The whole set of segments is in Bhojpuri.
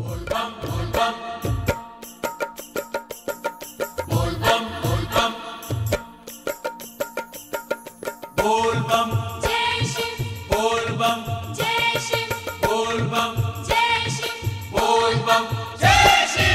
बोल बम जय शिव बोल बम जय शिव बोल बम जय शिव बोल बम जय श्री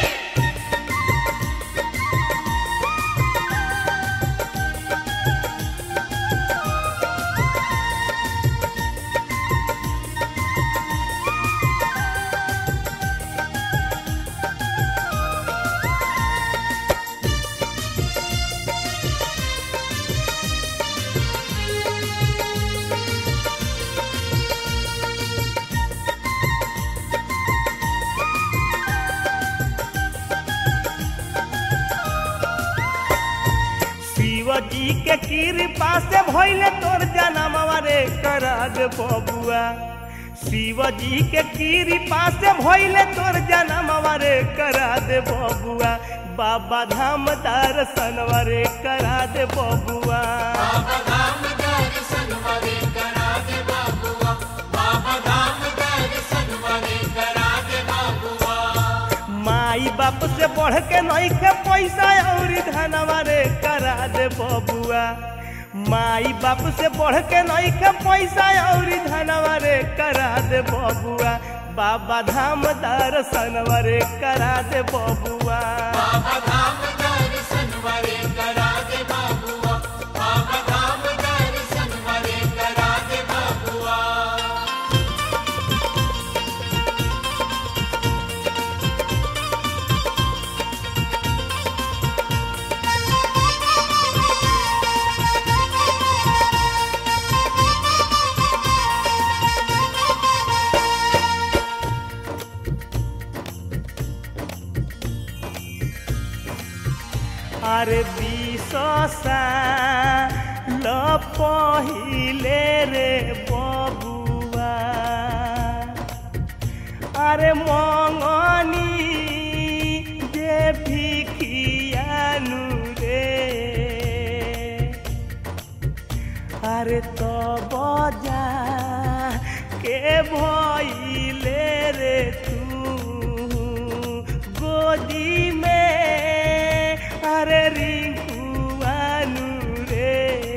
शिव जी के कृपा से भइले तोर जनमवा रे करा दे बबुआ शिव जी के कृपा से भइले तोर जनमवा रे करा दे बबुआ बाबा धाम दर्शनवा रे करा दे बबुआ बाबा धाम दर्शन वाले करा दे बाबुआ बाबा धाम दर्शन वाले करा दे बाबुआ माई बाप से बढ़ के नहीं के पैसा और धनवा रे करा दे बबुआ माई बाप से बढ़ के नहीं के पैसा और धनवा रे करा दे बबुआ बाबा धाम दर्शनवा रे करा दे बबुआ बाबा धाम दर्शन वाले करा दे बाबुआ बाबा धाम दर्शन वाले करा दे बाबुआ अरे विशसा ल पहिले रे बबुआ अरे मङ्गनी जे भिखियानु रे अरे त बजा के भइले रे तू गोदी में अरे रिंकुआनु रे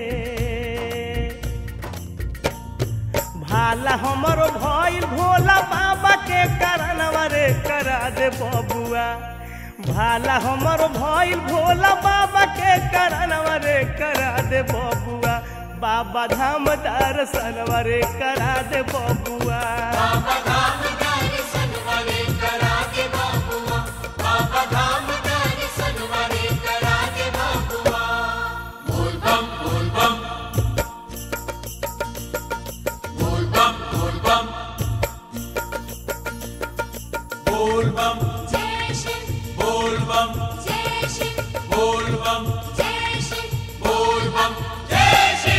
भाला हमरो भइल भोला बाबा के करनवा रे करा दे बबुआ भाला हमरो भइल भोला बाबा के करनवा रे करा दे बबुआ बाबा धाम दर्शनवा रे करा दे बबुआ बाबा धाम दर्शन वाले करा दे बाबुआ बाबा धाम दर्शन वाले करा दे बाबुआ बोल बम बोल बम बोल बम बोल बम बोल बम जय शिव बोल बम जय शिव बोल बम जय शिव बोल बम जय श्री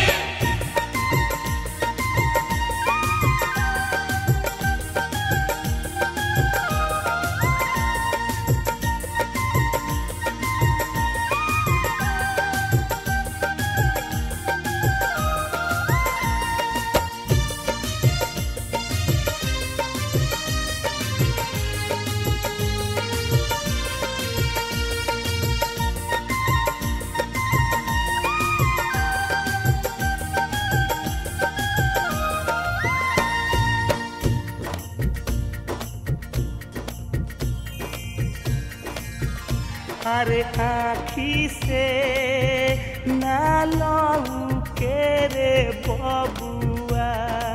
अरे आखी से ना लहू के रे बबुआ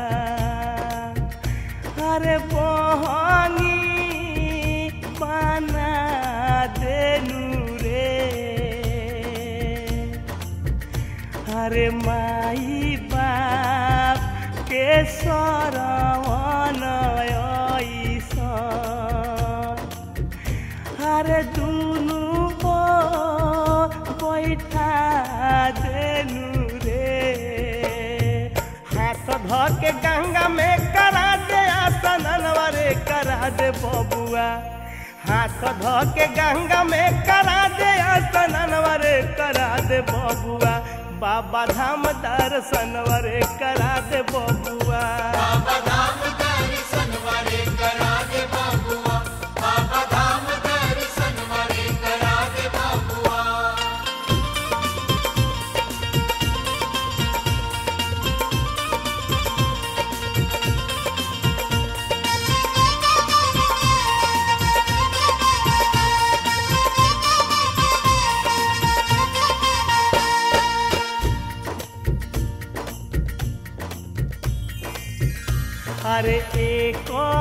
अरे बहनी बना देनु रे अरे माई बाप के सरवन ऐसा अरे दुनु को बैठा देनु रे हाथ ध के गंगा में करा दे आसनवा रे करा दे बबुआ हाथ ध के गंगा में करा दे आसनवा रे करा दे बबुआ बाबा धाम दर्शनवा रे करा दे बबुआ बाबा धाम दर्शन वाले करा दे बाबुआ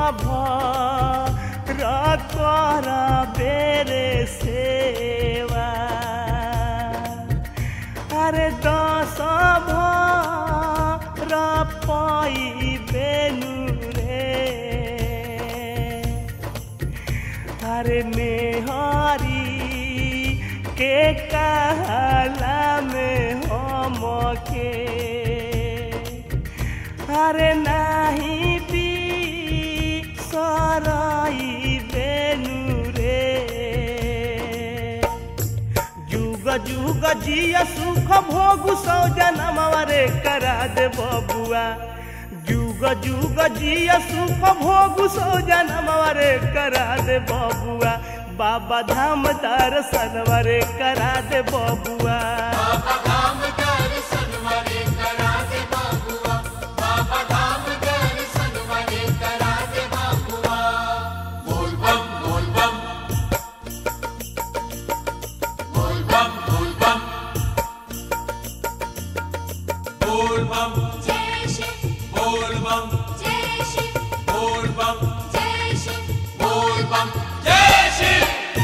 भर कर बेरे सेवा अरे दस भर पाई बेनु रे अरे मेहरी के कहला में हम के अरे नाही पी सराई बेनु रे जुग जुग जिया सुख भोग सौ जनमवा रे करा दे बबुआ जुग जुग जिया सुख भोग सौ जनमवा रे करा दे बबुआ बाबा धाम दर्शनवा रे करा दे बबुआ बाबा धाम दर्शन वाले करा दे बाबुआ बाबा धाम दर्शन वाले करा दे बाबुआ बोल बम बोल बम बोल बम बोल बम बोल बम जय शिव बोल बम जय शिव बोल बम जय शिव बोल बम जय शिव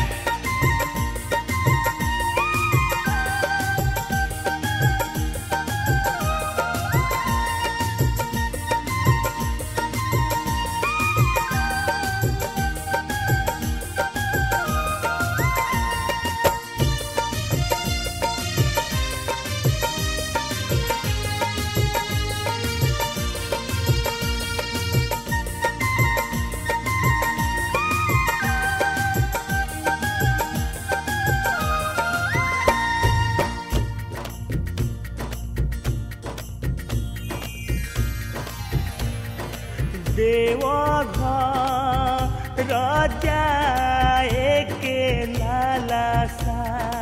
देवघर जाए के लाला सा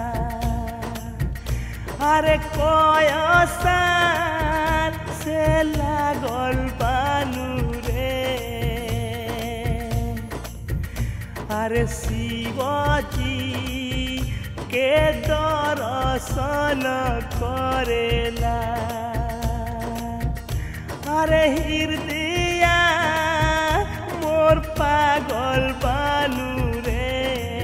अरे कोयसार से लागल बानू रे अरे शिवजी के दर्शन करेला अरे हृदय मोर पागल बानू रे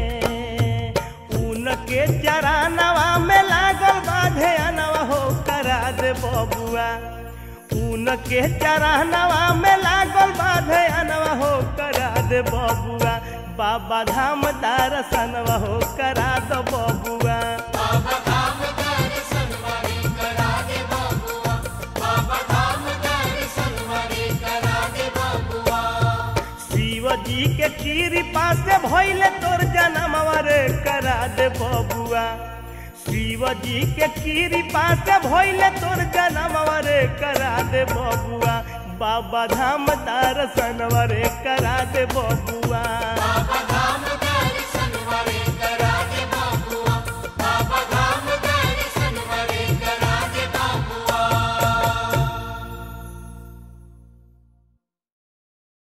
उनके चरानवा में लागल बाधे अनवा हो करा दे बबुआ उनके चरानवा में लागल बाधे अनवा हो करा दे बबुआ बाबा धाम दर्शनवा हो करा दो बबुआ बाबा धाम दर्शन वाले करा दे बाबुआ बाबा धाम दर्शन वाले करा दे बाबुआ शिव जी के कृपा से भइले तोर जनमवा रे करा दे बबुआ शिव जी के कृपा से भइले तोर जनमवा रे करा दे बबुआ बाबा धाम दर्शनवा रे करा दे बबुआ